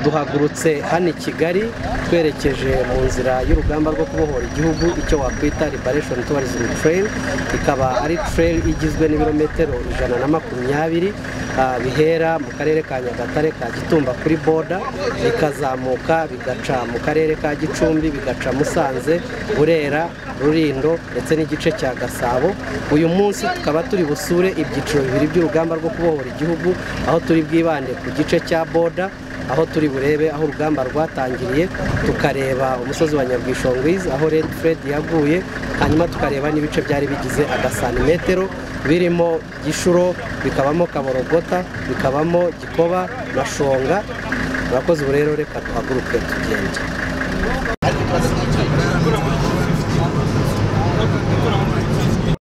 duhagurutse hano i kigali twerekeje mu nzira y'urugamba rwo kubohora igihugu icyo wakwita liberation tourism trail ikaba ari trail igizwe n'ibirometero ijana na makumyabiri ah, bihera mu karere ka nyagatare ka gitumba kuri boda bikazamuka bigaca mu karere ka gicumbi bigaca musanze burera rurindo ndetse n'igice cya gasabo uyu munsi tukaba turi busure ibyiciro bibiri by'urugamba rwo kubohora igihugu aho turi bwibande ku gice cya boda aho turi burebe aho urugamba rwatangiriye tukareba umusozi wa nyabwishongwizi aho red fred yaguye hanyuma tukareba n'ibice byari bigize agasantimetero birimo gishuro bikabamo kaborogota bikabamo gikoba na shonga murakoze ubu rero reka tuhaguruke tugende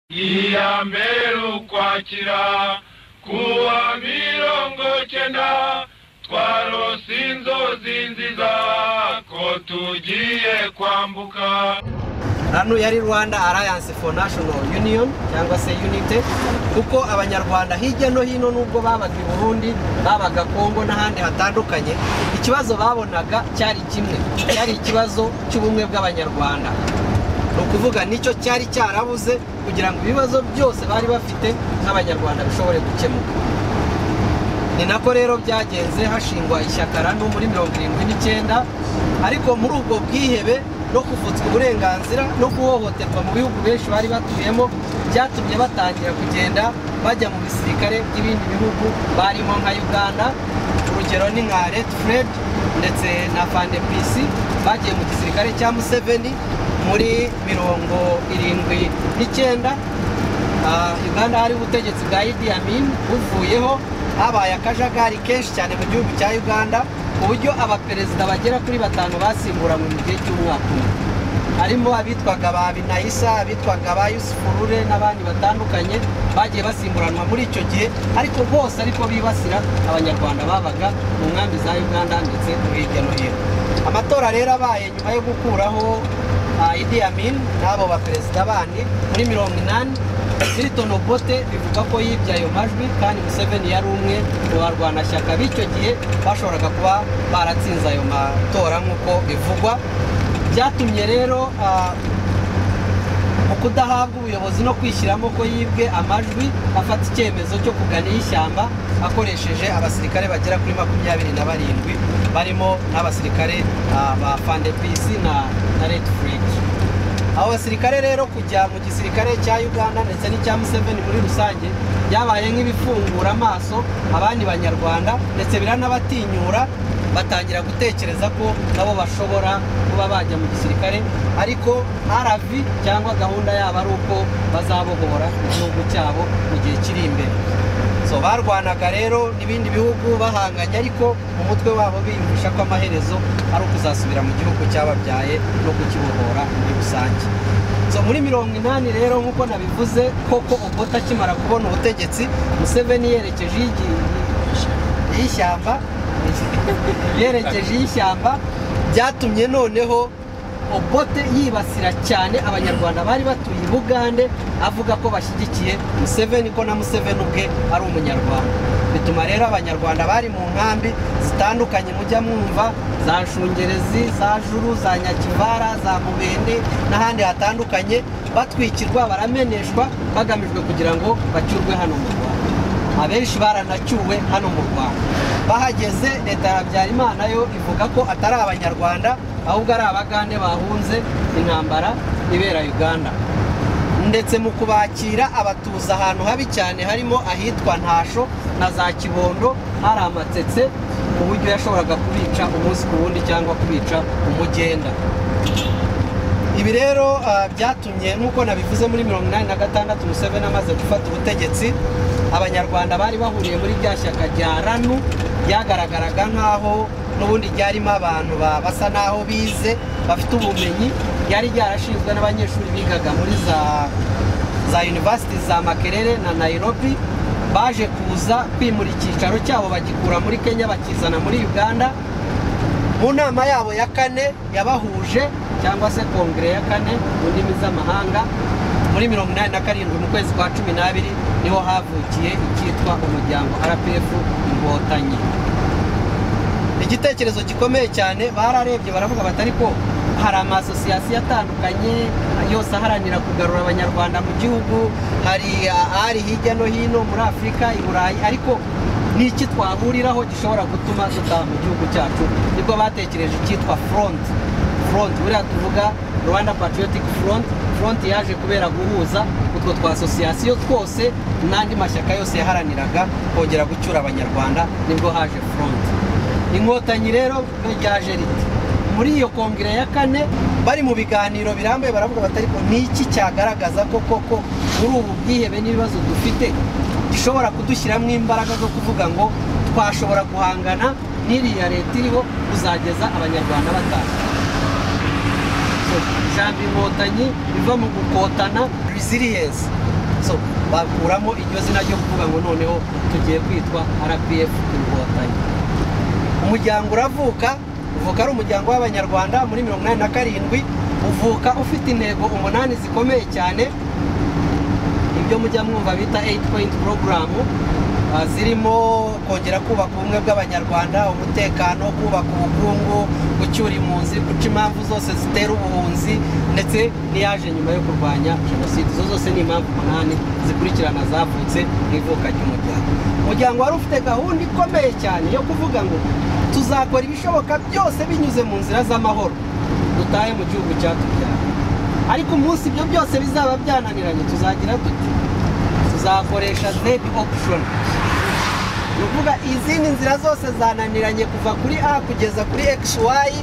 iya mbere ukwakira kuwa mirongo cyenda twarose inzozi nziza ko tugiye kwambuka hano yari rwanda alliance for national union cyangwa se unite kuko abanyarwanda hirya no hino nubwo babaga i burundi babaga kongo n'ahandi hatandukanye ikibazo babonaga cyari kimwe cyari ikibazo cy'ubumwe bw'abanyarwanda ni ukuvuga nicyo cyari cyarabuze kugira ngo ibibazo byose bari bafite nk'abanyarwanda bishobore gukemuka ni nako rero byagenze hashingwa ishyaka rano muri mirongo irindwi n'icyenda ariko muri ubwo bwihebe no kuvutswa uburenganzira no guhohoterwa mu bihugu benshi bari batuyemo byatumye batangira kugenda bajya mu bisirikare by'ibindi bihugu barimo nka uganda urugero ni nka red fred ndetse na fandepisi bagiye mu gisirikare cya museveni muri mirongo irindwi n'icyenda Ah, uganda hari ubutegetsi bwa idi amin buvuyeho habaye akajagari kenshi cyane mu gihugu cya uganda ku buryo abaperezida bagera kuri batanu basimburanywe mu gihe cy'umwaka umwe harimo abitwaga ba binayisa abitwaga ba yusufurure n'abandi batandukanye bagiye basimburanwa muri icyo gihe ariko bose ariko bibasira abanyarwanda babaga mu nkambi za uganda ndetse no hirya no hino amatora rero abaye nyuma yo gukuraho ah, idi amin n'abo baperezida bandi muri mirongo inani Milton Obote bivuga ko yibye ayo majwi kandi Museveni yari umwe mu barwanashyaka b'icyo gihe bashoboraga kuba baratsinze ayo matora nk'uko bivugwa byatumye rero ah, mu kudahabwa ubuyobozi no kwishyiramo ko yibwe amajwi afata icyemezo cyo kugana ishyamba akoresheje abasirikare bagera kuri makumyabiri na barindwi barimo n'abasirikare ah, ba fandepisi na na red fridge abo basirikare rero kujya mu gisirikare cya uganda ndetse n'icya museveni muri rusange byabaye nk'ibifungura amaso abandi banyarwanda ndetse biranabatinyura batangira gutekereza ko nabo bashobora kuba bajya mu gisirikare ariko rv cyangwa gahunda yabo ari uko bazabohora igihugu cyabo mu gihe kiri imbere so barwanaga rero n'ibindi bihugu bahanganye ariko mu mutwe wabo biyumvisha ko amaherezo ari ukuzasubira mu gihugu cyababyaye no kukibohora muri rusange so muri mirongo inani rero nk'uko nabivuze koko ubota akimara kubona ubutegetsi museveni yerekeje iyigi- y'ishyamba yerekeje y'ishyamba byatumye noneho obote yibasira cyane abanyarwanda bari batuye i bugande avuga ko bashyigikiye museveni ko na museveni ubwe ari umunyarwanda bituma rero abanyarwanda bari mu nkambi zitandukanye mujya mwumva za nshungerezi za juru za nyakivara za mubende n'ahandi hatandukanye batwikirwa barameneshwa hagamijwe kugira ngo bacyurwe hano mu rwanda abenshi baranacyuwe hano mu rwanda bahageze leta ya habyarimana yo ivuga ko atari abanyarwanda ahubwo ari abagande bahunze intambara ibera uganda ndetse mu kubakira abatuza ahantu habi cyane harimo ahitwa ntasho na za kibondo hari amatetse ku buryo yashoboraga kubica umunsi ku wundi cyangwa kubica umugenda ibi rero ah, byatumye nk'uko nabivuze muri mirongo inani na gatandatu museveni amaze gufata ubutegetsi abanyarwanda bari bahuriye muri rya shyaka rya ranu ryagaragaraga nk'aho n'ubundi ryarimo abantu ba- basa n'aho bize bafite ubumenyi ryari ryarashinzwe n'abanyeshuri bigaga muri za za yunivasiti za makerere na nairobi baje kuza kwimura icyicaro cyabo bagikura muri kenya bakizana muri uganda mu nama yabo ya kane yabahuje cyangwa se kongere ya kane mu ndimi z'amahanga muri mirongo inani na karindwi mu kwezi kwa cumi n'abiri niho havukiye icyitwa umuryango rpf inkotanyi igitekerezo gikomeye cyane bararebye baravuga batari ko hari amasosiyasiyo atandukanye yose aharanira kugarura abanyarwanda mu gihugu hari ah, ari hirya no hino muri afurika i burayi ariko ni iki twahuriraho gishobora gutuma tutaha mu gihugu cyacu nibwo batekereje icyitwa front front buriya tuvuga rwanda patriotic front front yaje kubera guhuza utwo twa asosiyasiyo twose n'andi mashyaka yose yaharaniraga kongera gucyura abanyarwanda nibwo haje front inkotanyi rero yo ryaje riti muri iyo kongere ya kane bari mu biganiro birambuye baravuga bati ariko ni iki cyagaragaza ko koko muri ubu bwihebe n'ibibazo dufite gishobora kudushyiramo imbaraga zo kuvuga ngo twashobora guhangana n'iriya leta iriho kuzageza abanyarwanda bataha So, ijambo inkotanyi riva mu gukotana resilience so bakuramo iryo zina ryo kuvuga ngo noneho tugiye kwitwa rpf inkotanyi umuryango uravuka uvuka ari umuryango w'abanyarwanda muri mirongo inani na karindwi uvuka ufite intego umunani zikomeye cyane ibyo mujya mwumva bita 8 point program ah, zirimo kongera kubaka ubumwe bw'abanyarwanda umutekano kubaka ubukungu gucyura impunzi guca impamvu zose zitera ubuhunzi ndetse n'iyaje nyuma yo kurwanya jenoside izo zose ni impamvu umunani zikurikirana zavutse mu ivuka ry'umuryango umuryango wari ufite gahunda ikomeye cyane yo kuvuga ngo tuzakora ibishoboka byose binyuze mu nzira z'amahoro dutahe mu gihugu cyatubyara ariko umunsi ibyo byose bizaba byananiranye tuzagira tuti tuzakoresha zedi option ni ukuvuga izindi nzira zose zananiranye kuva kuri a kugeza kuri xy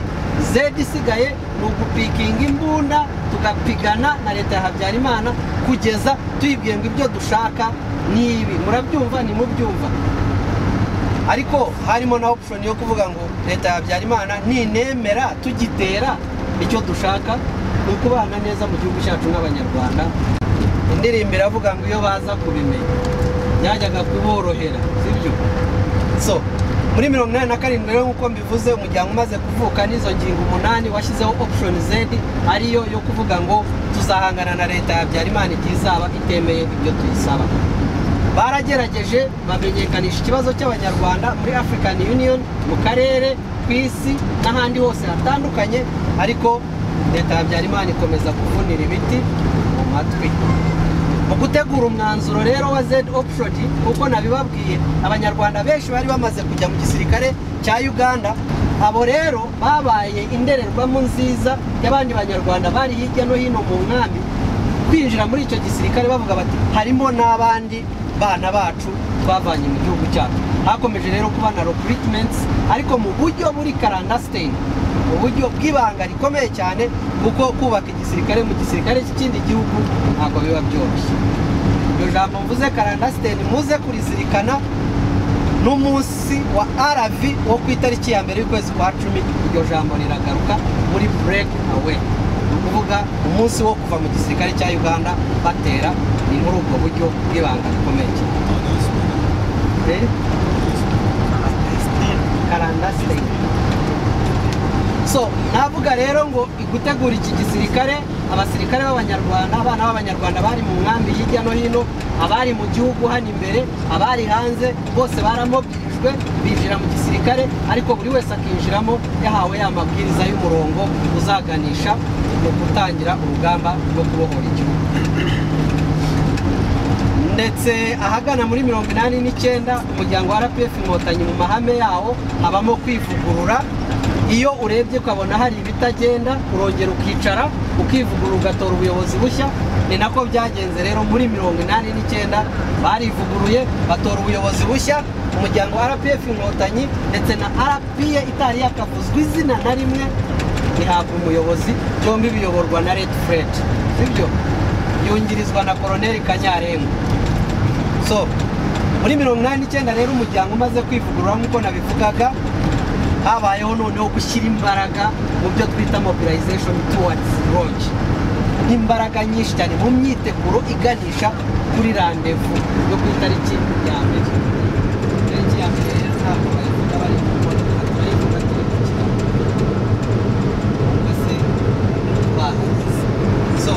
zedi isigaye ni ugupikinga imbunda tugapigana na leta ya habyarimana kugeza tuyibwiye ngo ibyo dushaka ni ibi murabyumva nimubyumva ariko harimo na option yo kuvuga ngo leta ya habyarimana ninemera tugitera icyo dushaka ni ukubana neza mu gihugu cyacu nk'abanyarwanda indirimbo iravuga ngo iyo baza kubimenya byajyaga kuborohera sibyo so muri mirongo inani na karindwi rero nk'uko mbivuze umuryango umaze kuvuka n'izo ngingo umunani washyizeho option z ariyo yo kuvuga ngo tuzahangana na leta ya habyarimana igihe izaba itemeye ibyo tuyisaba baragerageje bamenyekanisha ikibazo cy'abanyarwanda muri african union mu karere ku isi n'ahandi hose hatandukanye ariko leta ya habyarimana ikomeza kuvunira ibiti mu matwi mu gutegura umwanzuro rero wa z option kuko nabibabwiye abanyarwanda benshi bari bamaze kujya mu gisirikare cya uganda abo rero babaye indorerwamo nziza y'abandi banyarwanda bari hirya no hino mu nkambi kwinjira muri icyo gisirikare bavuga bati harimo n'abandi bana bacu twavanye mu gihugu cyacu hakomeje rero kuba na recruitments ariko mu buryo buri karandasiteni mu buryo bw'ibanga rikomeye cyane kuko kubaka igisirikare mu gisirikare cy'ikindi gihugu ntabwo biba byoroshye iryo jambo mvuze karandasiteni muze kurizirikana n'umunsi wa rv wo ku itariki ya mbere y'ukwezi kwa cumi iryo jambo riragaruka muri break away kuvuga umunsi wo kuva mu gisirikare cya uganda batera ni muri ubwo buryo bw'ibanga rikomeye cyane Eh? karandasiteni so navuga rero ngo gutegura iki gisirikare abasirikare b'abanyarwanda abana b'abanyarwanda bari mu nkambi hirya no hino abari mu gihugu hano imbere abari hanze bose baramobirijwe binjira mu gisirikare ariko buri wese akinjiramo yahawe ya mabwiriza y'umurongo uzaganisha mu gutangira urugamba rwo kubohora igihugu ndetse ahagana muri mirongo inani n'icyenda umuryango wa rpf inkotanyi mu mahame yawo habamo kwivugurura iyo urebye ukabona hari ibitagenda urongera ukicara ukivugurura ugatora ubuyobozi bushya ni nako byagenze rero muri mirongo inani n'icyenda barivuguruye batora ubuyobozi bushya umuryango wa rpf inkotanyi ndetse na rpa itari yakavuzwe izina na rimwe ntihabwa umuyobozi byombi biyoborwa na red fred sibyo yungirizwa na koroneli kanyarengo so muri mirongo inani n'icyenda rero umuryango umaze kwivugurura nk'uko nabivugaga habayeho noneho gushyira imbaraga mu byo twita mobilization towards launch imbaraga nyinshi cyane mu myiteguro iganisha kuri randevu yo ku itariki ya mbere itariki ya mbere rero ntabwo bayivuga bari kubona barivuga turi ku kirango mbese bahagaze so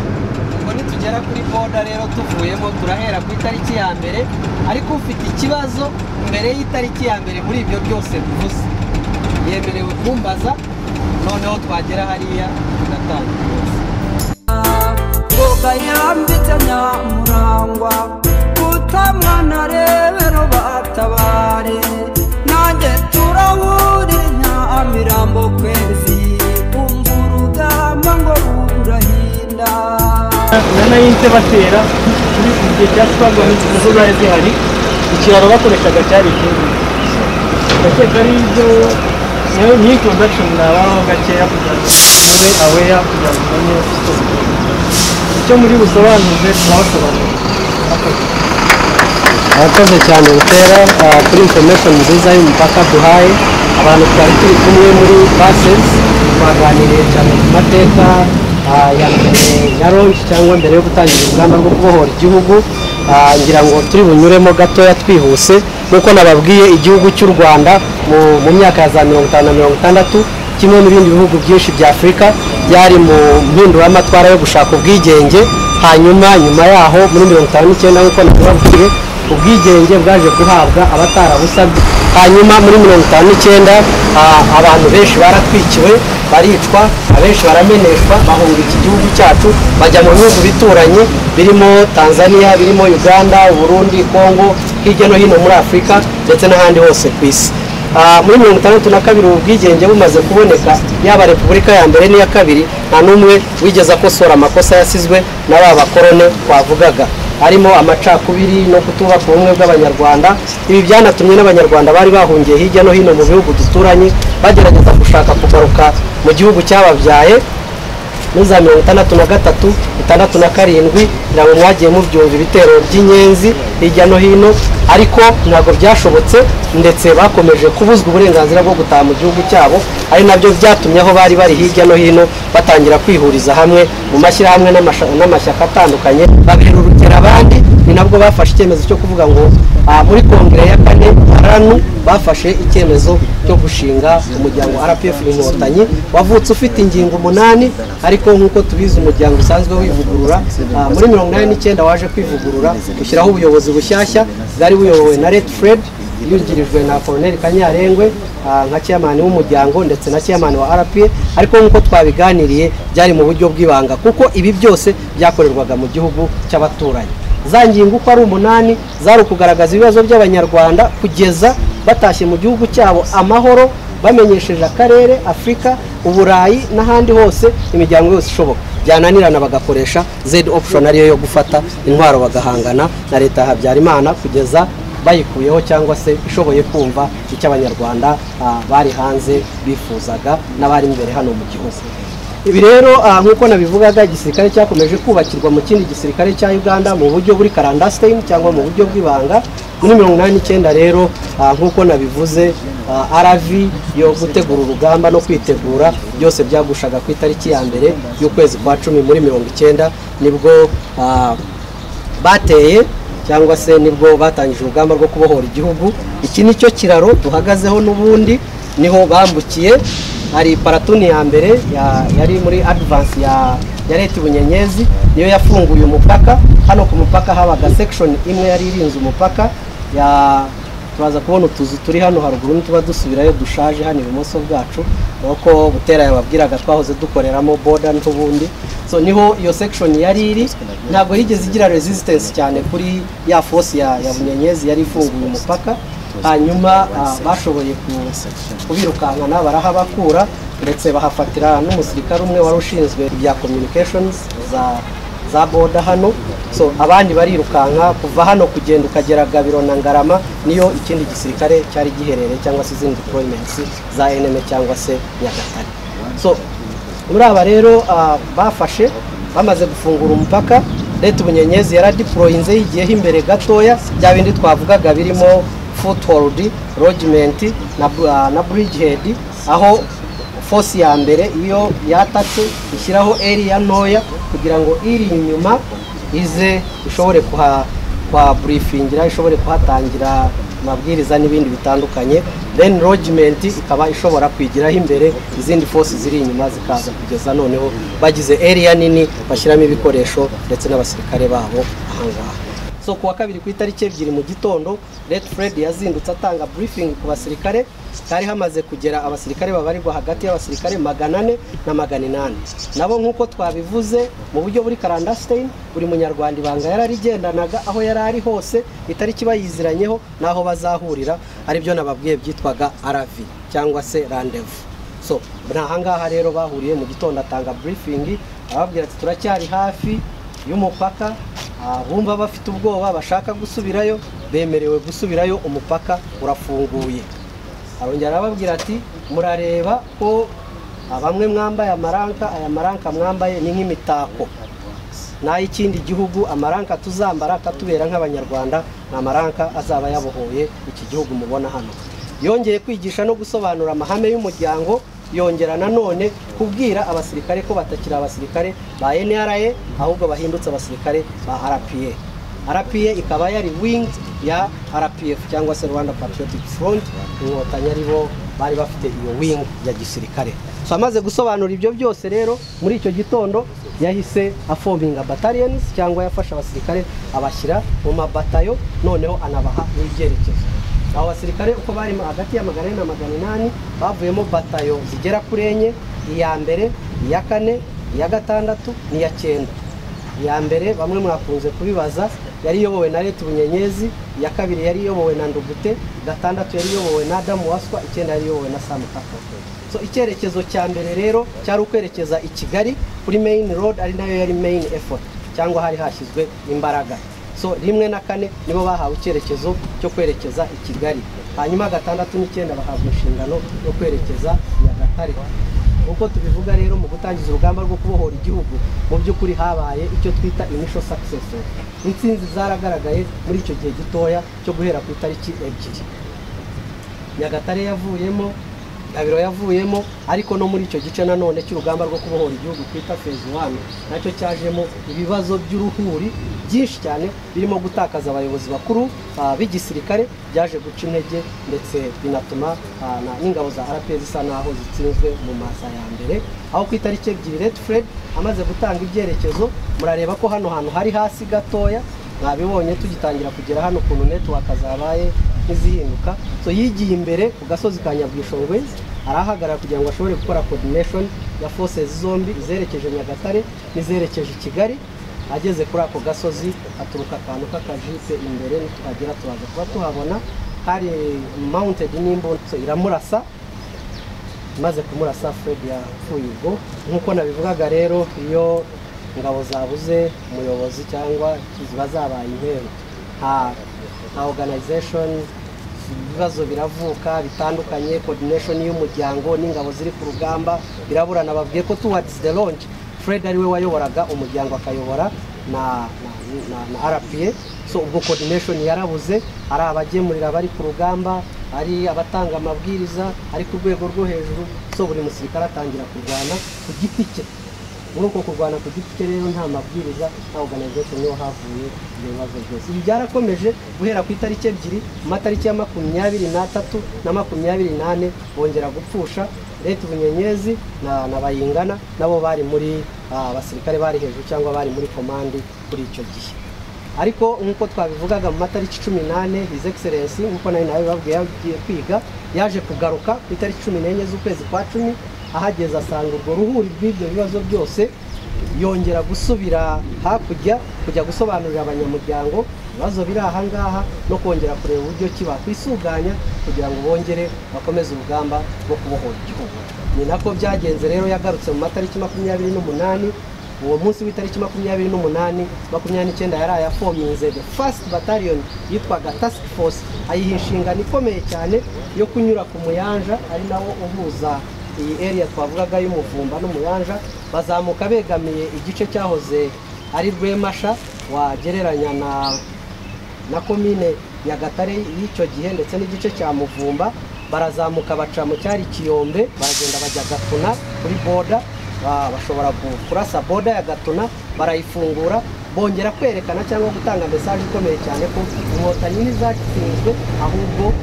ubwo nitugera kuri boda rero tuvuyemo turahera ku itariki ya mbere ariko ufite ikibazo mbere y'itariki ya mbere muri ibyo byose bivuze yemerewe kumbaza noneho twagera hariya tugatangira ngoga yambitse nyamurangwa kutamwana rero batabare nanjye turahurire nyamirambo kwezi umva urugamba ngo rurahinda nana yinze batera muri iki gihe cya twagwa n'inzitizi zari zihari ikiraro bakoreshaga cyari ikindi ndakeka ari ibyo niyo niyo introduction nabaho gakeya kugira ngo tube aweya kugira ngo umenye icyo bikora. icyo muri busobanuze turabasobanurira abakoze cyane butera ah, kuri information nziza y'umupaka duhaye abantu twari turi kumwe muri bases twaganiriye cyane ku mateka ah, ya mbere ya ronshi cyangwa mbere yo gutangira urugamba rwo kubohora igihugu Ah, ngira ngo turi bunyuremo gatoya twihuse nk'uko nababwiye igihugu cy'u rwanda mu, mu myaka ya za mirongo itanu na mirongo itandatu kimwe n'ibindi bihugu byinshi bya afurika byari mu mpinduramatwara yo gushaka ubwigenge hanyuma nyuma yaho muri mirongo itanu n'icyenda nk'uko nababwiye ubwigenge bwaje guhabwa abatarabusabye hanyuma muri mirongo itanu n'icyenda ah, abantu benshi baratwikiwe baricwa abenshi barameneshwa bahunga iki gihugu cyacu bajya mu bihugu bituranye birimo tanzania birimo uganda uburundi kongo hirya no hino muri afurika ndetse n'ahandi hose ku isi Ah, muri mirongo itandatu na kabiri ubu bwigenge bumaze kuboneka yaba repubulika ya mbere n'iya kabiri nta n'umwe wigeze akosora amakosa yasizwe na ba bakorone twavugaga harimo amacakubiri no kutubaka ubumwe bw'abanyarwanda ibi byanatumye n'abanyarwanda bari bahungiye hirya no hino mu bihugu duturanye bagerageza gushaka kugaruka mu gihugu cyababyaye muri za mirongo itandatu na gatatu itandatu na karindwi ntabwo mwagiye mubyumva ibitero by'inyenzi hirya no hino ariko ntabwo byashobotse ndetse bakomeje kubuzwa uburenganzira bwo gutaha mu gihugu cyabo ari nabyo byatumye aho bari bari hirya no hino batangira kwihuriza hamwe mu mashyirahamwe n'amasha- n'amashyaka atandukanye babihurukira abandi ni nabwo bafashe icyemezo cyo kuvuga ngo ah, muri kongere ya kane ranu bafashe icyemezo cyo gushinga umuryango rpf inkotanyi wavutse ufite ingingo umunani ariko nk'uko tubizi umuryango usanzwe wivugurura ah, muri mirongo inani n'icyenda waje kwivugurura ushyiraho ubuyobozi bushyashya bwari buyobowe na red fred yugirijwe na Colonel Kanyarengwe ah, nka chairman w'umuryango ndetse na chairman wa RPA ariko nk'uko twabiganiriye byari mu buryo bw'ibanga kuko ibi byose byakorerwaga mu gihugu cy'abaturanyi za ngingo uko ari umunani zari ukugaragaza ibibazo by'abanyarwanda kugeza batashye mu gihugu cyabo amahoro bamenyesheje akarere afurika uburayi n'ahandi hose imiryango yose ishoboka byananirana bagakoresha z option ariyo yo gufata intwaro bagahangana na leta ya habyarimana kugeza bayikuyeho cyangwa se ishoboye kumva icyo abanyarwanda ah, bari hanze bifuzaga n'abari imbere hano mu gihugu ibi rero ah, nk'uko nabivugaga igisirikare cyakomeje kubakirwa mu kindi gisirikare cya uganda mu buryo buri karandasitayini cyangwa mu buryo bw'ibanga muri mirongo inani n'icyenda rero ah, nk'uko nabivuze ah, aravi yo gutegura urugamba no kwitegura byose byagushaga ku itariki ya mbere y'ukwezi kwa cumi muri mirongo icyenda nibwo ah, bateye cyangwa se nibwo batangije urugamba rwo kubohora igihugu iki ni cyo kiraro duhagazeho n'ubundi niho bambukiye hari paratuni ya mbere ya- yari muri adivansi ya ya leta ibunyenyezi niyo yafunguye umupaka hano ku mupaka habaga sekishoni imwe yari irinze umupaka ya turaza kubona utuzu turi hano haruguru n'utuba dusubirayo dushaje hano ibumoso bwacu nuko butera yababwiraga twahoze dukoreramo boda n'ubundi so niho iyo section yari iri ntabwo yigeze igira resistance cyane kuri ya force ya, ya bunyenyezi yari ifunguye umupaka hanyuma ah, bashoboye ku- kubirukankana barahabakura ndetse bahafatira n'umusirikare umwe wari ushinzwe ibya communications za za boda hano so abandi barirukanka kuva hano kugenda ukagera gabiro na ngarama niyo ikindi gisirikare cyari giherereye cyangwa se izindi deployments za eneme cyangwa se nyagatare so muri aba rero ah, bafashe bamaze gufungura umupaka leta ubunyenyezi yaradiporoyinze yigiyeho imbere gatoya bya bindi twavugaga birimo foothold lodgement na, ah, na bridgehead aho fosi ya mbere iyo yatatse ishyiraho eriya ntoya kugira ngo iri inyuma ize ishobore kuha kwa burifingira ishobore kuhatangira amabwiriza n'ibindi bitandukanye then lodgement ikaba ishobora kwigiraho imbere izindi fosi ziri inyuma zikaza kugeza noneho bagize eriya nini bashyiramo ibikoresho ndetse n'abasirikare babo ahangaha so ku wa kabiri ku itariki ebyiri mu gitondo red fred yazindutse atanga briefing ku basirikare hari hamaze kugera abasirikare babarirwa hagati y'abasirikare magana ane na magana inani nabo nk'uko twabivuze mu buryo buri karandasiteyini buri munyarwanda ibanga yararigendanaga aho yari ari hose itariki bayiziranyeho n'aho bazahurira aribyo nababwiye byitwaga aravi cyangwa se randevu so ni ahangaha rero bahuriye mu gitondo atanga burifingi ababwira ati turacyari hafi y'umupaka ah, bumva bafite ubwoba bashaka gusubirayo bemerewe gusubirayo umupaka urafunguye arongera arababwira ati murareba ko ah, bamwe mwambaye amaranka aya maranka mwambaye ni nk'imitako n'ay'ikindi gihugu amaranka tuzambara akatubera nk'abanyarwanda ni amaranka azaba yabohoye iki gihugu mubona hano yongeye kwigisha no gusobanura amahame y'umuryango yongera nanone kubwira abasirikare ko batakiri abasirikare ba nra ahubwo bahindutse abasirikare ba rpa rpa ikaba yari wing ya rpf cyangwa se rwanda patriotic front inkotanyi ari bo bari bafite iyo wing ya gisirikare so amaze gusobanura ibyo byose rero muri icyo gitondo yahise afominga battalions cyangwa yafashe abasirikare abashyira mu mabatayo noneho anabaha n'ibyerekezo abo basirikare uko bari ma- hagati ya magana ane na magana inani bavuyemo batayo zigera kuri enye iya mbere iya kane iya gatandatu n'iya cyenda iya mbere bamwe mwakunze kubibaza yari iyobowe na leta bunyenyezi iya kabiri yari iyobowe na ndugute gatandatu yari iyobowe na adamu waswa icyenda yari iyobowe na samu kakoko so icyerekezo cya mbere rero cyari ukwerekeza i kigali kuri main road ari nayo yari main effort cyangwa hari hashyizwe imbaraga so rimwe na kane nibo bahawe icyerekezo cyo kwerekeza i kigali hanyuma gatandatu n'icyenda bahabwa inshingano yo kwerekeza nyagatare uko tubivuga rero mu gutangiza urugamba rwo kubohora igihugu mu by'ukuri habaye icyo twita initial success intsinzi zaragaragaye muri icyo gihe gitoya cyo guhera ku itariki ebyiri nyagatare yavuyemo gabiro yavuyemo ariko no muri icyo gice nanone cy'urugamba rwo kubohora igihugu twita fezi wani nacyo cyajemo ibibazo by'uruhuri byinshi cyane birimo gutakaza abayobozi bakuru ah, b'igisirikare byaje guca intege ndetse binatuma ah, na- n'ingabo za rpa zisa naho zitsinzwe mu maza ya mbere aho ku itariki ebyiri red fred amaze gutanga ibyerekezo murareba ko hano hantu hari hasi gatoya mwabibonye tugitangira kugera hano ukuntu netiwaka zabaye ntizihinduka so yigiye imbere ku gasozi ka nyabwishongwe arahagarara kugira ngo ashobore gukora coordination ya forces zombi izerekeje nyagatare n'izerekeje i kigali ageze kuri ako gasozi aturuka akantu k'akajipe imbere nitwagera tubaza kuba tuhabona hari mounted n'imbunda so iramurasa maze kumurasa Fred yapfuye ubwo nk'uko nabivugaga rero iyo ingabo zabuze umuyobozi cyangwa ziba zabaye imperu nta nta organization ibibazo biravuka bitandukanye coordination y'umuryango n'ingabo ziri ku rugamba biraburana babwiye ko towards the launch Fred ariwe wayoboraga umuryango akayobora na, na, na, na RPA so ubwo coordination yarabuze ari abagemurira abari ku rugamba ari abatanga amabwiriza ari ku rwego rwo hejuru so buri musirikare atangira kurwana ku giti cye muri uko kurwana ku giti cye rero nta mabwiriza nta organization niho havuye ibyo bibazo byose ibi byarakomeje guhera ku itariki ebyiri mu matariki ya makumyabiri n'atatu na makumyabiri n'ane bongera gupfusha leta bunyenyezi na, na bayingana nabo bari muri ah, abasirikare bari hejuru cyangwa bari muri komandi kuri icyo gihe ariko nk'uko twabivugaga mu matariki cumi n'ane his excellence nk'uko nayo nawe babwiye yagiye kwiga yaje kugaruka ku itariki cumi n'enye z'ukwezi kwa cumi ahageze asanga urwo ruhuri rw'ibyo bibazo byose yongera gusubira hakurya kujya gusobanurira abanyamuryango ibibazo biri aha ngaha no kongera kureba uburyo ki bakwisuganya kugira ngo bongere bakomeze urugamba rwo kubohora igihugu ni nako byagenze rero yagarutse mu matariki makumyabiri n'umunani uwo munsi w'itariki makumyabiri n'umunani makumyabiri n'icyenda yari ayafominze the first battalion yitwaga task force ayiha inshingano ikomeye cyane yo kunyura ku muyanja ari nawo uhuza iyi area twavugaga y'umuvumba n'umuyanja bazamuka begamiye igice cyahoze ari rwemasha wagereranya na na komine nyagatare y'icyo gihe ndetse n'igice cya muvumba barazamuka baca mu cyari kiyombe baragenda bajya gatuna kuri boda ba- bashobora ku- kurasa boda ya gatuna barayifungura bongera kwerekana cyangwa gutanga mesaje ikomeye cyane ko inkotanyi ntizatsinzwe ahubwo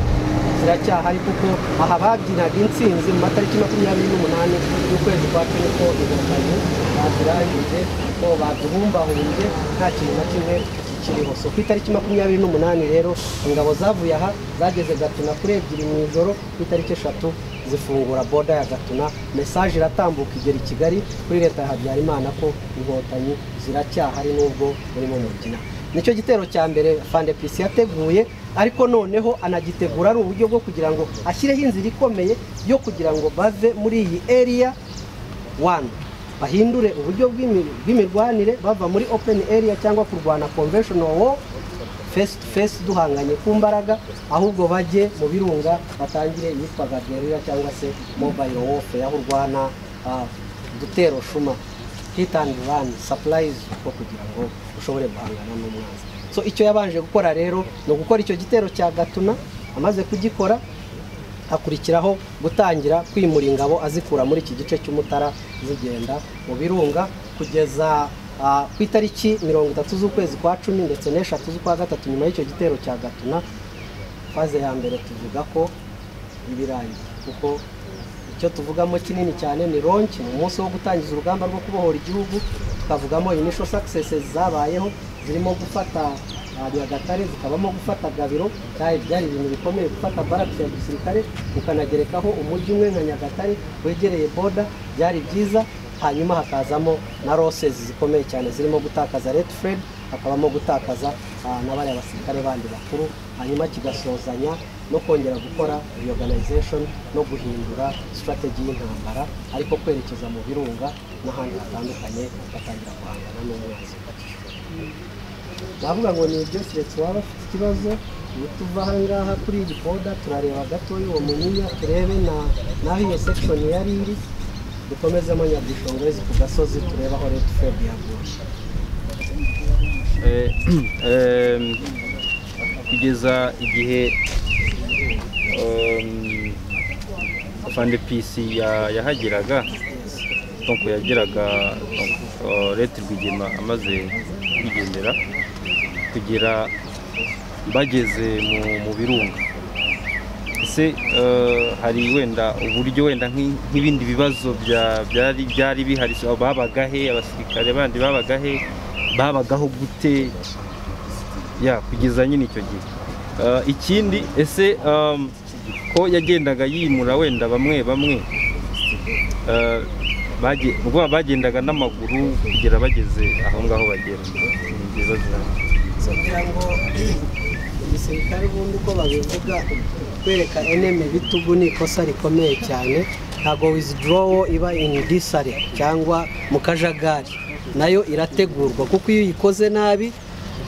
ziracyahari kuko aha babyinaga intsinzi mu matariki makumyabiri n'umunani y'ukwezi kwa cumi ko inkotanyi bazirangije ko baduhumbahumbye nta kintu na kimwe kikiriho so ku itariki makumyabiri n'umunani rero ingabo zavuye aha zageze gatuna kuri ebyiri mu ijoro ku itariki eshatu zifungura boda ya gatuna mesaje iratambuka igera i kigali kuri leta ya habyarimana ko inkotanyi ziracyahari n'ubwo burimo mugina nicyo gitero cya mbere fandepisi yateguye ariko noneho anagitegura ari uburyo bwo kugira ngo ashyireho inzira ikomeye yo kugira ngo bave muri iyi eriya wani bahindure uburyo bw'imi- bw'imirwanire bava muri open area cyangwa kurwana conventional war face to face duhanganye ku mbaraga ahubwo bajye mu birunga batangire iyitwaga guerrilla cyangwa se mobile warfare aho urwana ah, dutero shuma hit and run supplies ko kugira ngo ushobore guhangana n'umwanzi so icyo yabanje gukora rero ni ugukora icyo gitero cya gatuna amaze kugikora hakurikiraho gutangira kwimura ingabo azikura muri iki gice cy'umutara zigenda mu birunga kugeza ah, ku itariki mirongo itatu z'ukwezi kwa cumi ndetse n'eshatu z'ukwa gatatu nyuma y'icyo gitero cya gatuna faze ya mbere tuvuga ko ibirangiye kuko icyo tuvugamo kinini cyane ni ronki ni umunsi wo gutangiza urugamba rwo kubohora igihugu tukavugamo inisho sakisesi zabayeho zirimo gufata ah, nyagatare zikabamo gufata gabiro cyari byari ibintu bikomeye gufata baraki ya gisirikare ukanagerekaho umujyi umwe nka nyagatare wegereye boda byari byiza hanyuma hakazamo na rosesi zikomeye cyane zirimo gutakaza red fred hakabamo gutakaza ah, na bariya basirikare bandi bakuru hanyuma kigasozanya no kongera gukora reorganization no guhindura strategy y'intambara ariko kwerekeza mu birunga n'ahandi hatandukanye batangira guhangana n'umwanzi navuga ngo ni ibyo keretse waba ufite ikibazo iyo tuva aha ngaha kuri iyi boda turareba gatoya uwo munyinya turebe na n'aho iyo section yari iri dukomezemo nyadushongorezi ku gasozi turebe aho red fred yaguye Eh, ehm, kugeza igihe ehm, fande pisi ya- yahageraga donc yageraga donc, eh, leta rwigema amaze kwigendera kugera bageze mu, mu birunga ese eh, hari wenda uburyo wenda nk'i- nk'ibindi bibazo bya- byari byari bihari so, babaga he abasirikare bandi babaga he babagaho gute ya kugeza nyine icyo gihe Eh, ikindi ese em, ko yagendaga yimura wenda bamwe bamwe eh, bage- ubwo baba bagendaga n'amaguru kugera bageze aho ngaho bagera Ni ibibazo. kugira ngo igisirikare ubundi uko babivuga kwereka eneme bitugu ni ikosa rikomeye cyane ntabwo wizidorowo iba ini disare cyangwa mu kajagari nayo irategurwa kuko iyo uyikoze nabi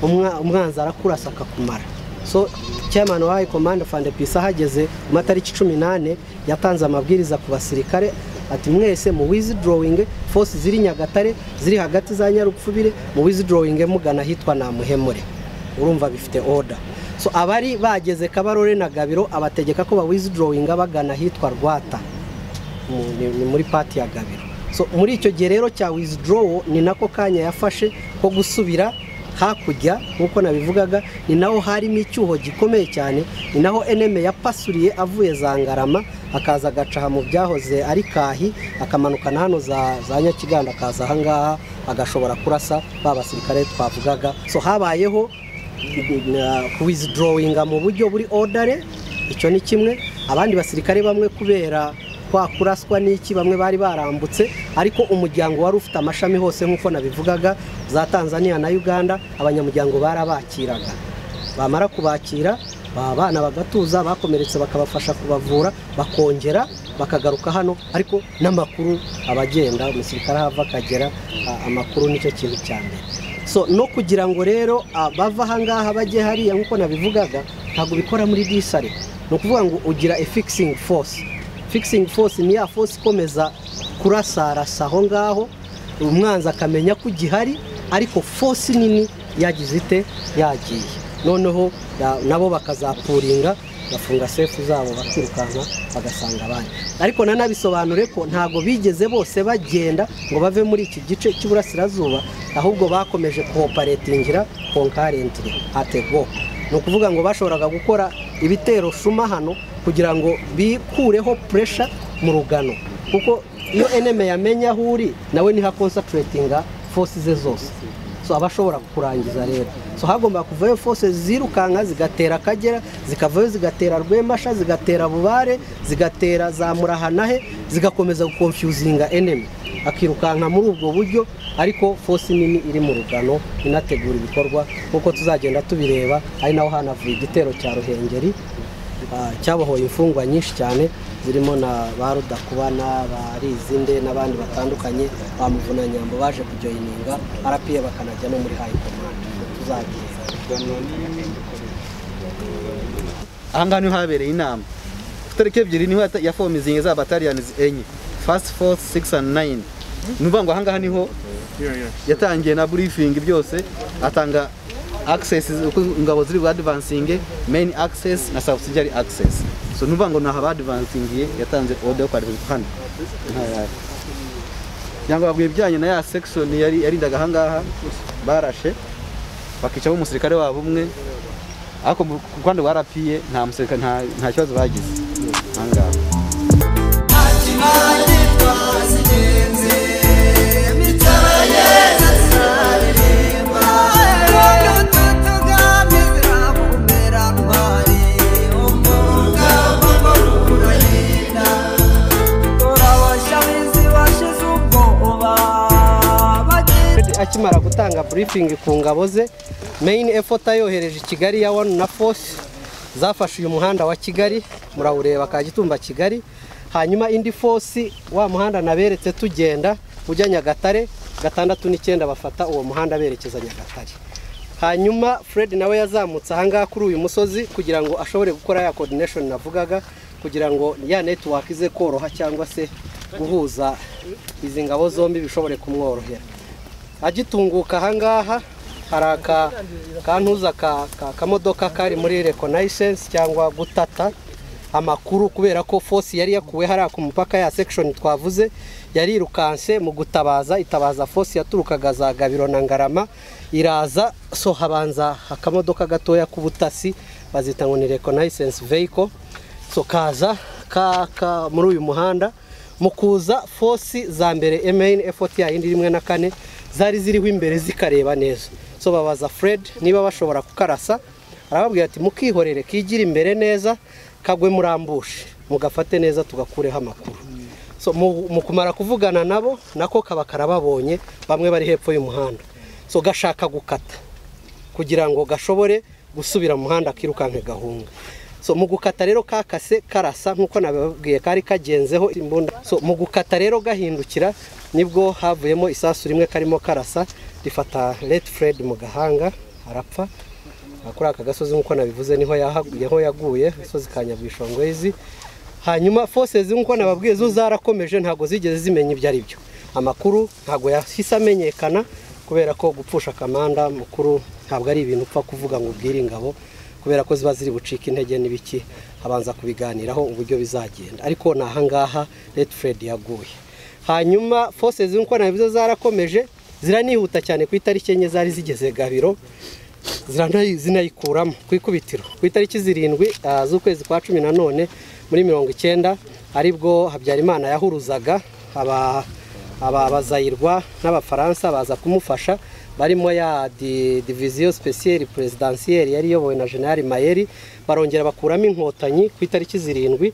umwa- umwanzi arakurasa akakumara so chairman wa high command of ndpc ahageze ku matariki cumi n'ane yatanze amabwiriza ku basirikare ati mwese mu withdrawing force ziri nyagatare ziri hagati za nyarupfubire mu withdrawing mugana ahitwa namuhemure urumva bifite order so abari bageze kabarore na gabiro abategeka ko ba withdrawing bagana ahitwa rwata mu- ni, ni muri pati ya gabiro so muri icyo gihe rero cya withdraw ni nako kanya yafashe ko gusubira hakurya nk'uko nabivugaga ni naho harimo icyuho gikomeye cyane ni naho eneme yapasuriye avuye za ngarama akaza agaca aha mu byahoze ari kahi akamanuka na hano za, za nyakiganda akaza aha ngaha agashobora kurasa ba basirikare twavugaga so habayeho withdrawinga mu buryo buri odare icyo ni kimwe abandi basirikare bamwe kubera kwa kuraswa n'iki bamwe bari barambutse ariko umuryango wari ufite amashami hose nk'uko nabivugaga za tanzania na uganda abanyamuryango barabakiraga bamara kubakira ba bana bagatuza bakomeretse bakabafasha kubavura bakongera bakagaruka hano ariko n'amakuru abagenda umusirikare ahava akagera a- amakuru nicyo kintu cya mbere so no kugira ngo rero ah, bava ahangaha bajye hariya nk'uko nabivugaga ntabwo ubikora muri disare ni ukuvuga ngo ugira a fixing force fixing force ni ya force ikomeza kurasarasa aho ngaho umwanzi akamenya ko ugihari ariko force nini yagize ite yagiye noneho ya- nabo bakazapuringa bafunga sefu zabo bakirukanka bagasanga abandi ariko nanabisobanure ko ntabwo bigeze bose bagenda ngo bave muri iki gice cy'uburasirazuba ahubwo bakomeje kooperatingira konkarentire atego ni ukuvuga ngo bashoboraga gukora ibitero shuma hano kugira ngo bikureho puresha mu rugano kuko iyo eneme yamenya aho uri nawe niho akonsateretinga force ze zose so aba ashobora kurangiza rero so hagomba kuvayo fose zirukanka zigatera akagera zikavayo zigatera rwemasha zigatera bubare zigatera za murahanahe zigakomeza gukonfyuzinga enemi akirukanka muri ubwo buryo ariko fosi nini iri mu rugano inategura ibikorwa nk'uko tuzagenda tubireba ari naho hanavuye igitero cya ruhengeri ah, cyabohoye imfungwa nyinshi cyane zirimo na ba rudakubana ba rizinde n'abandi batandukanye ba muvunanyambo baje kujoyininga arapiye bakanajya no muri hayi komande tuzagira aha ngaha niho habereye inama ku tariki ebyiri niho yata- yafomizingi za bataliyanizi enye fasi fosi sigisi andi nayini ni ukuvuga ngo aha ngaha niho yatangiye na burifingi byose atanga access uko ingabo ziri advancinge main access na subsidiary access so ni ukuvuga ngo ni aha badvancingiye yatanze order yo kwandika hano Aha yari. cyangwa babwiye ibijyanye na ya section yari yarindaga aha ngaha barashe bakicamo umusirikare wabo umwe ariko mu ku ruhande rwa rapiye nta musirikare nta- nta kibazo bagize aha ngaha akimara gutanga burifingi ku ngabo ze meyini efota yohereje i kigali ya wani na fosi zafashe uyu muhanda wa kigali murawureba ka gitumba kigali hanyuma indi fosi wa muhanda naberetse tugenda ujya nyagatare gatandatu n'icyenda bafata uwo muhanda berekeza nyagatare hanyuma fred nawe yazamutse ahangaha kuri uyu musozi kugira ngo ashobore gukora ya coordination navugaga kugira ngo ya network ize koroha cyangwa se guhuza izi ngabo zombi bishobore kumworohera agitunguka ahangaha hari aka kantuza ka ka- kamodoka kari muri reconnaissance cyangwa gutata amakuru kubera ko fosi yari yakuwe hariya ku mupaka ya section twavuze yarirukanse mu gutabaza itabaza fosi yaturukaga za gabiro na ngarama iraza so habanza akamodoka gatoya k'ubutasi bazita ngo ni reconnaissance vehicle so kaza ka, ka muri uyu muhanda mu kuza fosi za mbere emain effort ya yindi rimwe na kane zari ziriho imbere zikareba neza so babaza fred niba bashobora kukarasa arababwira ati mukihorere kigire imbere neza kagwe murambushe mugafate neza tugakureho amakuru so mu, mu kumara kuvugana nabo nako kaba karababonye bamwe bari hepfo y'umuhanda so gashaka gukata kugira ngo gashobore gusubira mu muhanda kirukanke gahunga so mu gukata rero kakase karasa nk'uko nababwiye kari kagenzeho imbunda so mu gukata rero gahindukira nibwo havuyemo isasu rimwe karimo karasa rifata red fred mu gahanga arapfa Aha kuri aka gasozi nk'uko nabivuze niho yahagu- niho yaguye agasozi ka nyabwishongwezi hanyuma fosezi nk'uko nababwiye zo zarakomeje ntabwo zigeze zimenya ibyo ari byo amakuru ntabwo yahise amenyekana kubera ko gupfusha kamanda mukuru ntabwo ari ibintu upfa kuvuga ngo ubwire ingabo kubera ko ziba ziri bucika intege n'ibiki habanza kubiganiraho uburyo bizagenda ariko ni ahangaha Red Fred yaguye hanyuma fosezi nk'uko nabivuze zarakomeje ziranihuta cyane ku itariki enye zari zigeze gabiro ziranayi- zinayikuramo ku ikubitiro ku itariki zirindwi ah, z'ukwezi kwa cumi na none muri mirongo icyenda aribwo habyarimana yahuruzaga aba abazayirwa n'abafaransa baza kumufasha barimo ya di- diviziyo speciale presidansiyeri yari iyobowe na general mayeri barongera bakuramo inkotanyi ku itariki zirindwi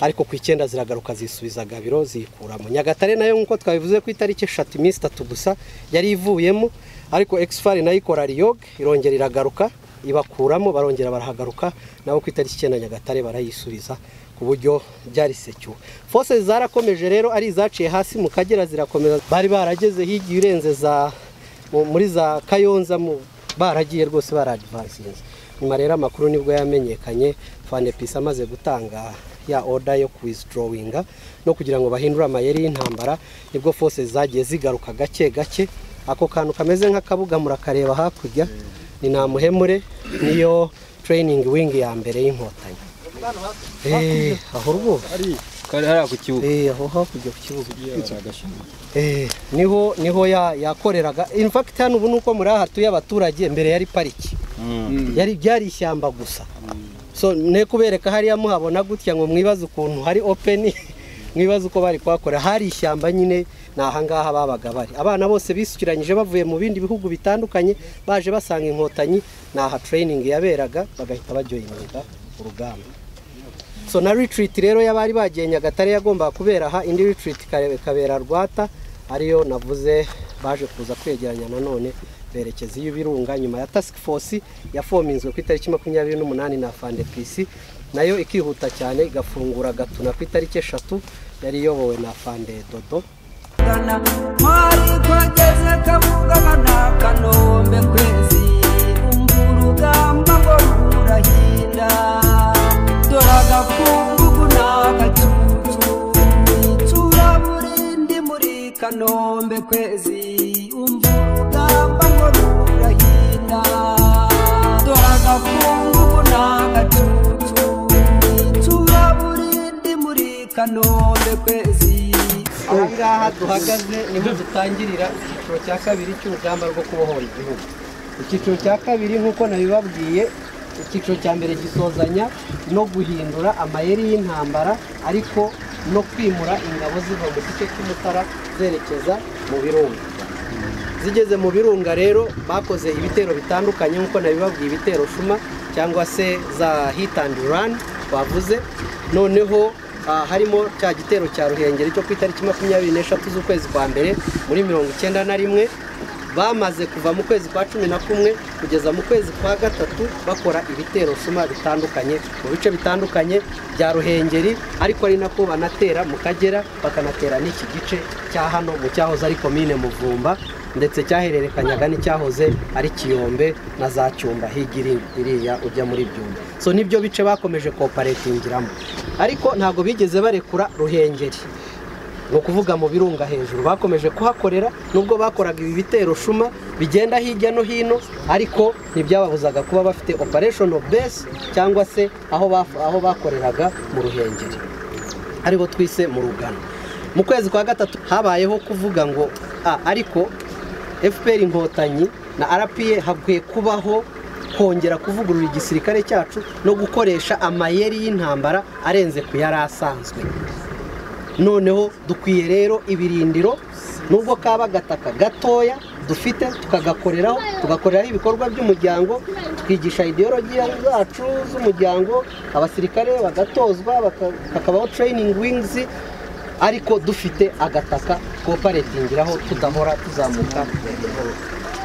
ariko ku icyenda ziragaruka zisubiza gabiro ziyikuramo nyagatare nayo nk'uko twabivuze ku itariki eshatu iminsi itatu gusa yari ivuyemo ariko exfari nayo ikora riyog irongera iragaruka ibakuramo barongera barahagaruka nabo ku itariki icyenda nyagatare barayisubiza ku buryo byari secyuwe fose zarakomeje rero ari izaciye hasi mu kagera zirakomeza bari barageze higiye urenze za mu- muri za kayonza mu baragiye rwose baradivansinze nyuma rero amakuru nibwo yamenyekanye fanepisi amaze gutanga ya oda yo kuwizidorawinga no kugira ngo bahindure amayeri y'intambara nibwo fose zagiye zigaruka gake gake ako kantu kameze nk'akabuga murakareba hakurya ni nta muhemure niyo training wing ya mbere y'inkotanyi Eh, aho rwose kari hariya ku kibuga Eh, aho hakurya ku kibuga Eh, niho niho ya- yakoreraga in fact hano ubu nuko muri aha hatuye abaturage mbere yari pariki yari byari ishyamba gusa so ne kubereka hariya muhabona gutya ngo mwibaze ukuntu hari open mwibaze uko bari kuhakorera hari ishyamba nyine ni ahangaha babaga bari abana bose bisukiranyije bavuye mu bindi bihugu bitandukanye baje basanga inkotanyi ni aha training yaberaga bagahita baryohereza urugamba so na retreat rero y'abari bagiye nyagatare yagombaga kubera aha indi retreat ikare- ikabera rwata ariyo navuze baje kuza kwegeranya nanone berekeza iy'ibirunga nyuma ya task force yafominzwe ku itariki makumyabiri n'umunani na fande pc nayo ikihuta cyane igafungura gatuna ku itariki eshatu yari iyobowe na fande dodo kugana mwari twageze kabugana na kanombe kwezi umva urugamba ngo rurahinda dore agakungugu n'agacucu icuraburindi muri kanombe kwezi umva urugamba ngo rurahinda dore agakungugu n'agacucu icuraburindi muri kanombe kwezi aha ngaha duhagaze niho dutangirira icyiciro cya kabiri cy'urugamba rwo kubohora igihugu icyiciro cya kabiri nk'uko nabibabwiye icyiciro cya mbere gisozanya no guhindura amayeri y'intambara ariko no kwimura ingabo ziva mu gice cy'umutara zerekeza mu birunga zigeze mu birunga rero bakoze ibitero bitandukanye nk'uko nabibabwiye ibitero shuma cyangwa se za hit and run bavuze noneho ah, harimo cya gitero cya ruhengeri cyo ku itariki makumyabiri n'eshatu z'ukwezi kwa mbere muri mirongo icyenda na rimwe bamaze kuva mu kwezi kwa cumi na kumwe kugeza mu kwezi kwa gatatu bakora ibitero shuma bitandukanye mu bice bitandukanye bya ruhengeri ariko ari nako banatera mu kagera bakanatera n'iki gice cya hano mu cyahoze ari komine muvumba ndetse cyahererekanyaga n'icyahoze ari kiyombe na za cyumba higiri iriya ujya muri byumba so nibyo bice bakomeje koparetingiramo ariko ntabwo bigeze barekura ruhengeri ni ukuvuga mu birunga hejuru bakomeje kuhakorera nubwo bakoraga ibi bitero shuma bigenda hirya no hino ariko ntibyababuzaga kuba bafite operation base cyangwa se aho baf- aho bakoreraga mu ruhengeri aribo twise mu rugano mu kwezi kwa gatatu habayeho kuvuga ngo "Ah, ariko fpr inkotanyi na rpa hakwiye kubaho kongera kuvugurura igisirikare cyacu no gukoresha amayeri y'intambara arenze ku yari asanzwe noneho dukwiye rero ibirindiro nubwo kaba agataka gatoya dufite tukagakoreraho tugakoreraho ibikorwa by'umuryango twigisha ideologiya zacu z'umuryango abasirikare bagatozwa baka- hakabaho training wings ariko dufite agataka koparetingiraho tudahora tuzamuka hejuru."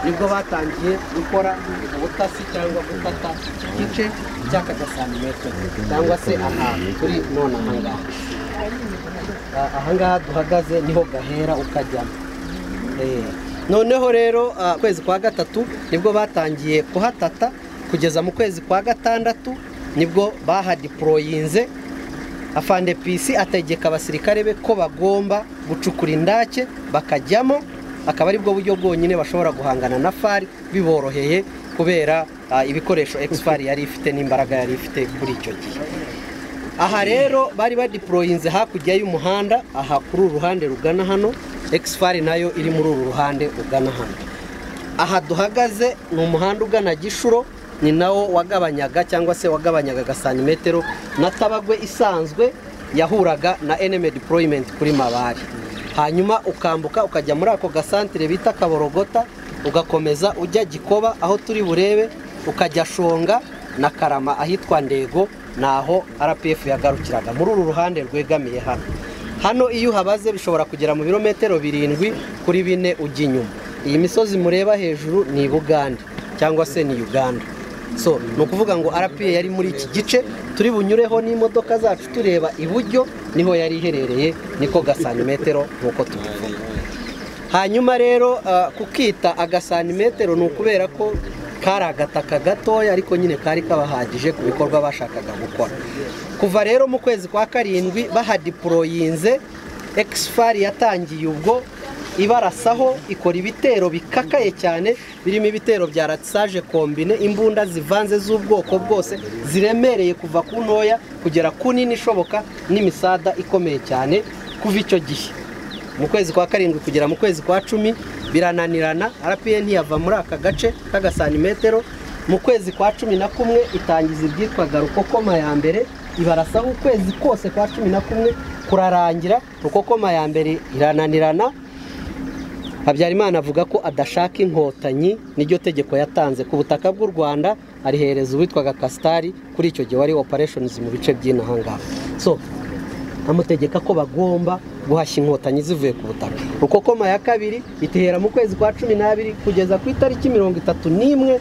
nibwo batangiye gukora ubutasi cyangwa gufata iki gice cy'aka gasantimetero cyangwa se ahantu turi none aha ngaha Ah, aha ngaha duhagaze niho gahera ukajyamo Eh, noneho rero ah, ukwezi kwa gatatu nibwo batangiye kuhatata kugeza mu kwezi kwa gatandatu nibwo bahadiporoyinze afande pisi ategeka abasirikare be ko bagomba gucukura indake bakajyamo akaba aribwo buryo bwonyine bashobora guhangana na fari biboroheye kubera ah, ibikoresho egisi yari ifite n'imbaraga yari ifite kuri icyo gihe aha rero bari badiporoyinze hakurya y'umuhanda aha kuri uru ruhande rugana hano egisi nayo iri muri uru ruhande rugana hano aha duhagaze ni umuhanda ugana gishuro ni nawo wagabanyaga cyangwa se wagabanyaga agasantimetero na tabagwe isanzwe yahuraga na eneme diporoyimenti kuri mabari hanyuma ukambuka ukajya muri ako gasantire bita kaborogota ugakomeza ujya gikoba aho turi burebe ukajya shonga na karama ahitwa ndego ni aho rpf yagarukiraga muri uru ruhande rwegamiye hano hano iyo uhabaze bishobora kugera mu birometero birindwi kuri bine ujya inyuma iyi misozi mureba hejuru ni i bugande cyangwa se ni uganda so ni ukuvuga ngo rpa yari muri iki gice turi bunyureho n'imodoka zacu tureba iburyo niho yari iherereye niko gasantimetero nk'uko tubivuga hanyuma rero ah, kukita agasantimetero ni ukubera ko kari agataka gatoya ariko nyine kari kabahagije ku bikorwa bashakaga gukora kuva rero mu kwezi kwa karindwi bahadiporoyinze ekisifari yatangiye ubwo ibarasaho ikora ibitero bikakaye cyane birimo ibitero bya ratisaje kombine imbunda zivanze z'ubwoko bwose ziremereye kuva ku ntoya kugera ku nini ishoboka n'imisada ikomeye cyane kuva icyo gihe mu kwezi kwa karindwi kugera mu kwezi kwa cumi birananirana rpa ntiyava muri aka gace k'agasantimetero mu kwezi kwa cumi na kumwe itangiza ibyitwaga rukokoma ya mbere ibarasaho ukwezi kose kwa cumi na kumwe kurarangira rukokoma ya mbere irananirana habyarimana avuga ko adashaka inkotanyi n'iryo tegeko yatanze ku butaka bw'u rwanda arihereza uwitwaga kasitari kuri icyo gihe wari opereshonizi mu bice by'inahangaha so amutegeka ko bagomba guhashya inkotanyi zivuye ku butaka rukokoma ya kabiri itihera mu kwezi kwa cumi n'abiri kugeza ku itariki mirongo itatu n'imwe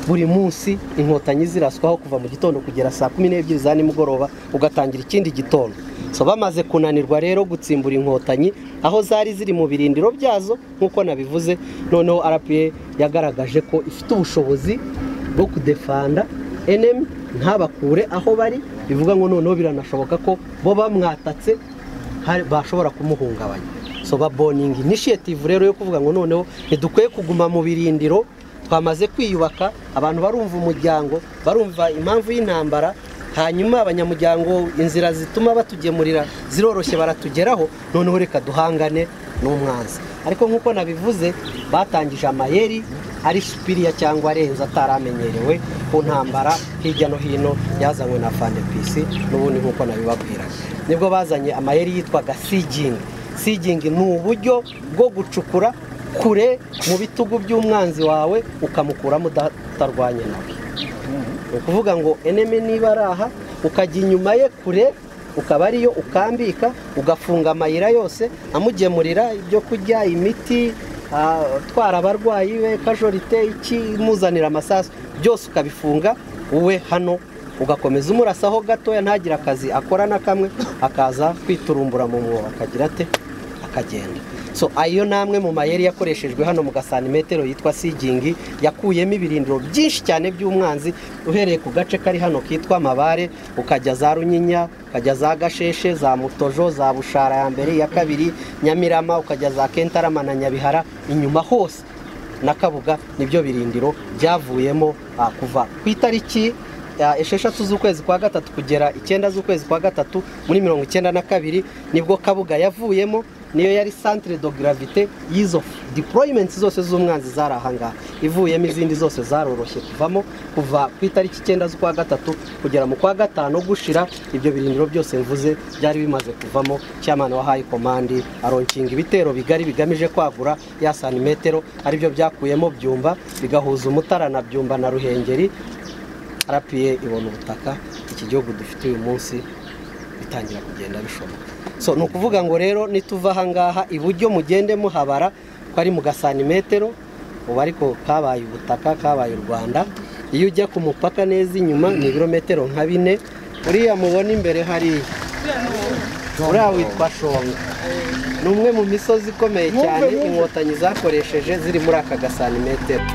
buri munsi inkotanyi ziraswaho kuva mu gitondo kugera saa kumi n'ebyiri za nimugoroba ugatangira ikindi gitondo so bamaze kunanirwa rero gutsimbura inkotanyi aho zari ziri mu birindiro byazo nk'uko nabivuze noneho rpa yagaragaje ko ifite ubushobozi bwo kudefanda enemi ntabakure aho bari bivuga ngo noneho biranashoboka ko bo bamwatatse hari- bashobora kumuhungabanya so baboninga initiative rero yo kuvuga ngo noneho ntidukwiye kuguma mu birindiro twamaze kwiyubaka abantu barumva umuryango barumva impamvu y'intambara hanyuma abanyamuryango inzira zituma batugemurira ziroroshye baratugeraho noneho reka duhangane n'umwanzi ariko nk'uko nabivuze batangije amayeri ari supiriya cyangwa arenze ataramenyerewe ku ntambara hirya no hino yazanywe na fandepisi n'ubundi nk'uko nabibabwiraga nibwo bazanye amayeri yitwaga sijingi sijingi ni uburyo bwo gucukura kure mu bitugu by'umwanzi wawe ukamukuramo utarwanye nawe ni ukuvuga ngo eneme niba ari aha ukajya inyuma ye kure ukaba ariyo ukambika ugafunga amayira yose amugemurira ibyo kurya imiti ah, utwara abarwayi be kajorite iki imuzanira amasasu byose ukabifunga wowe hano ugakomeza umurasaho gatoya ntagire akazi akora na kamwe akaza kwiturumbura mu mwobo akagira ate akagenda so ayo ni amwe mu mayeri yakoreshejwe hano mu gasanimetero yitwa sigingi yakuyemo ibirindiro byinshi cyane by'umwanzi uhereye ku gace kari hano kitwa mabare ukajya za runyinya ukajya za gasheshe za mutojo za bushara ya mbere iya kabiri nyamirama ukajya za kentarama na nyabihara inyuma hose na kabuga nibyo birindiro byavuyemo ah, kuva ku itariki ah, esheshatu z'ukwezi kwa gatatu kugera icyenda z'ukwezi kwa gatatu muri mirongo icyenda na kabiri nibwo kabuga yavuyemo niyo yari centre de gravité y'izo deployments zose z'umwanzi zari ahangaha ivuyemo izindi zose zaroroshye kuvamo kuva ku itariki icyenda z'ukwa gatatu kugera mu kwa gatanu gushira ibyo birindiro byose mvuze byari bimaze kuvamo cyamana wa high command aronkinga ibitero bigari bigamije kwagura ya santimetero aribyo byakuyemo byumba bigahuza umutara na byumba na ruhengeri arapiye ibona ubutaka iki gihugu dufite uyu munsi bitangira kugenda bishoboka so ni ukuvuga ngo rero nituva ahangaha iburyo mugende muhabara ko ari mu gasanimetero ubu ariko kabaye ubutaka kabaye u rwanda iyo ujya ku mupaka neza inyuma ni ibirometero nka bine uriya mubona imbere hariya uriya witwa shonga ni umwe mu misozi ikomeye cyane inkotanyi zakoresheje ziri muri aka gasanimetero